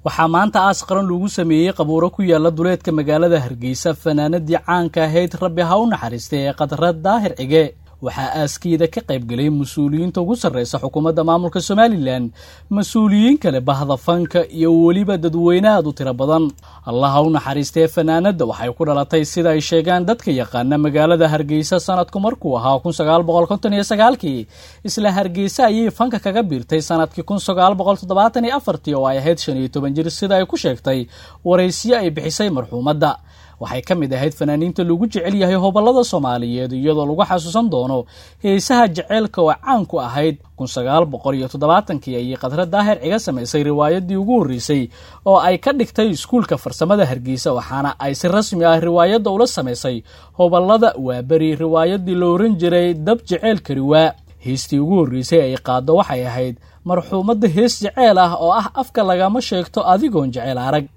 waxaa maanta aas qaran lagu sameeyey qabuuro ku yaala duleedka magaalada hargeysa fanaanadii caanka ahayd rabbi ha u naxariistay ee khadra daahir cige waxaa aaskiida ka qaybgelay mas-uuliyiinta ugu sarreysa xukuumadda maamulka somalilan mas-uuliyiin kale bahda fanka iyo weliba dadweyne aad u tiro badan allah ha u naxariistee fanaanadda waxay ku dhalatay sida ay sheegaan dadka yaqaana magaalada hargeysa sanadku markuu ahaa kun sagaal boqol konton iyo sagaalkii isla hargeysa ayay fanka kaga biirtay sanadkii kun sagaal boqol toddobaatan iyo afartii oo ay ahayd shan iyo toban jir sida ay ku sheegtay waraysiyo ay bixisay marxuumadda waxay ka mid ahayd fanaaniinta lagu jecel yahay hobolada soomaaliyeed iyadoo lagu xasuusan doono heesaha jeceylka oo caan ku ahayd kun sagaal boqol iyo toddobaatankii ayay khadra daahir ciga samaysay riwaayadii ugu horreysay oo ay ka dhigtay iskuulka farsamada hargeysa waxaana ay si rasmi ah riwaayadda ula samaysay hobolada waaberi riwaayadii la oran jiray dab jeceylka riwaa heestii ugu horreysay ay qaaddo waxay ahayd marxuumadda hees jeceel ah oo ah afka lagama sheegto adigoon jecel arag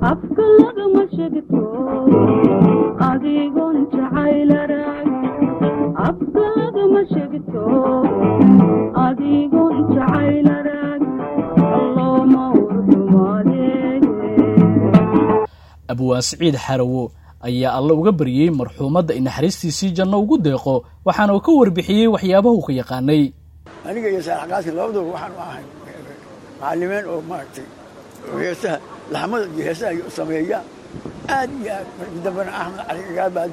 abwaan siciid xarawo ayaa alle uga baryey marxuumadda in naxariistiisii janno ugu deeqo waxaana uu ka warbixiyey waxyaabahu ka yaqaanay aniga iyo saalaxqaasin labaduba waxaanu ahay macallimeen oo maaragtay heesaha laxmada iyo heesaha u sameeya aad iyo aad markii dambena axmed cali gagaabaad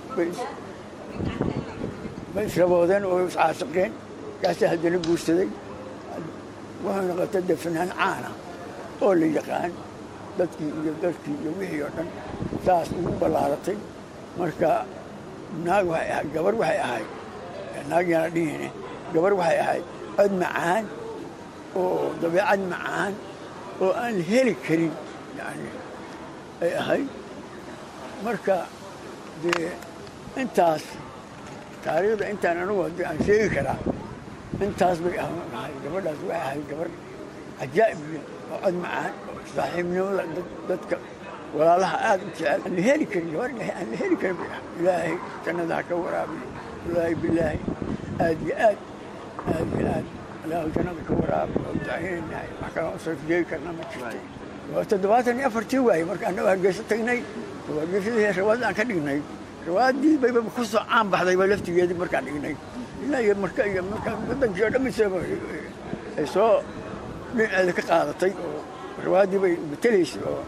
bay israboodeen oo iscaasaqeen kaasaa haddana guursaday wuxuu noqotay dee fanaan caana oo la yaqaan dadkii iyo dalkii iyo wixii oo dhan saas ugu ballaaratay marka naag waxay ahayd gabar waxay ahayd naag yaana dhihine gabar waxay ahayd cod macaan oo dabeecad macaan oo aan la heli karin yani ay ahayd marka dee intaas taariikhda intaan anugu haddii aan sheegi karaa intaas bay ahay gabadhaas waxay ahayd gabar cajaa'ib oo cod macaan oo saaxiibnimada dadka walaalaha aad u jecel aan la heli karin gabar aan la heli karin bay ahay ilaahay jannada ha ka waraabiyo wallaahi bilaahi aad iyo aad aad iyo aad ilaahu jannada ka waraabiyo oo ducaynaynay wax kaloo u sarf jeegi karna ma jirto waa toddobaatan iyo afartii waaye marka annagu hargeyso tagnay hargeysadii rawaad aan ka dhignay rawaaddii bayba ku soo caan baxdayba laftigeedii markaan dhignay ilaa iyo marka iyo marka wadankii oo dhammiisaba ay soo dhinaceeda ka qaadatay oo rawaaddii bay matelaysay oo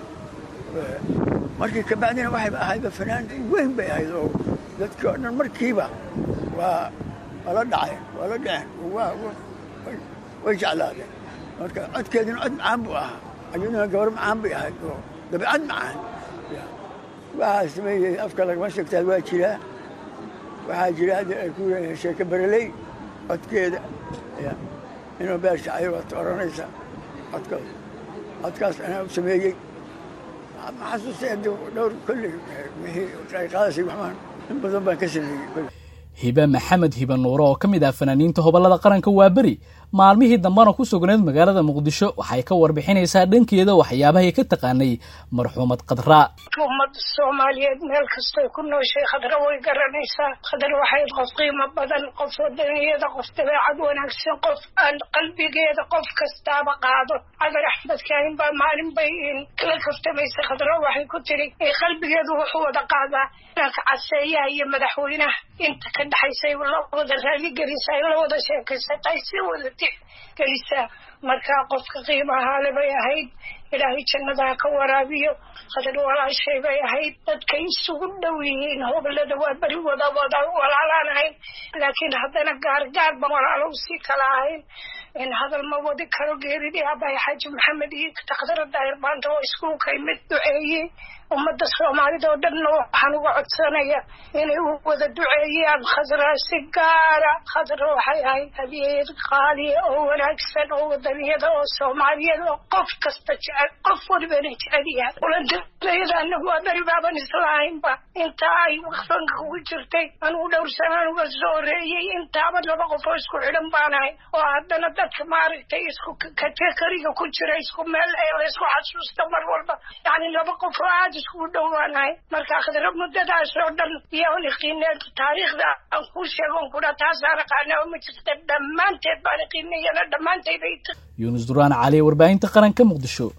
markii kabacdina waxayba ahaydba fanaan weyn bay ahayd oo dadkii oo dhan markiiba waa waa la dhaceen waa la dhaceen waa way jeclaadeen marka codkeedina cod macaan buu ahaa ayaduna gabar macaan bay ahayd oo dabeecad macaan waxaa sameeyey afka lagama sheegtaad waa jiraa waxaa jira ku sheeke bereley codkeeda inuu beershacayo waad oranaysa codkaas codkaas anaa u sameeyey ma xasuustay dhowr kolley wixii ay qaadasay waxbaan in badan baan ka sameeyey hibe maxamed hibe nuure oo ka mid ah fanaaniinta hobolada qaranka waa beri maalmihii dambena ku sugnayd magaalada muqdisho waxay ka warbixinaysaa dhankeeda waxyaabahay ka taqaanay marxuumad khadra ummadda soomaaliyeed meel kastoy ku nooshay khadra way garanaysaa khadra waxayd qof qiimo badan qof wadaniyada qof dabeecad wanaagsan qof aan qalbigeeda qof kastaaba qaado cadar axmed kaahin baa maalin bay kala kaftamaysay khadra waxay ku tiri qalbigeedu wuxuu wada qaadaa inanka caseeyaha iyo madaxweynaha inta ka dhexaysay la wada raaligelisa la wada sheekaysatay si wada gelisaa markaa qofka qiimahaale bay ahayd ilaahay jannadaha ka waraabiyo khadar walaashay bay ahayd dadkay isugu dhow yihiin hobolada waa beri wada wada walaalaan ahayn laakiin haddana gaargaar ba walaalo usii kala ahayn in hadal ma wadi karo geeridii abahay xaaji maxamed iyo takhdara daahir maanta oo iskuulkay mid duceeyey ummadda soomaalida oo dhanna waxaan uga codsanaya inay u wada duceeyaan khadra si gaara khadra waxay ahayd hadyad qaaliya oo wanaagsan oo wadaniyada oo soomaaliyeed oo qof kasta jecel qof walibana jecel yahay ulantalayada anagu waa beri baaban islahaynba intaa ay fanka ugu jirtay anugu dhowr sanaan uga soo horeeyey intaaba laba qof oo isku xidhan baanahay oo haddana dadka maaragtay isku katekariga ku jira isku meel ee laysku xasuusta mar walba yani laba qof oo aad iskugu dhowaanahay marka khadra muddadaas oo dhan iyo iqiineed taariikhda aan kuu sheegon kudha taasaan aqaana ma jirta dhammaanteed baan iqiinayana dhammaanteed bay yuunus duraan cali warbaahinta qaranka muqdisho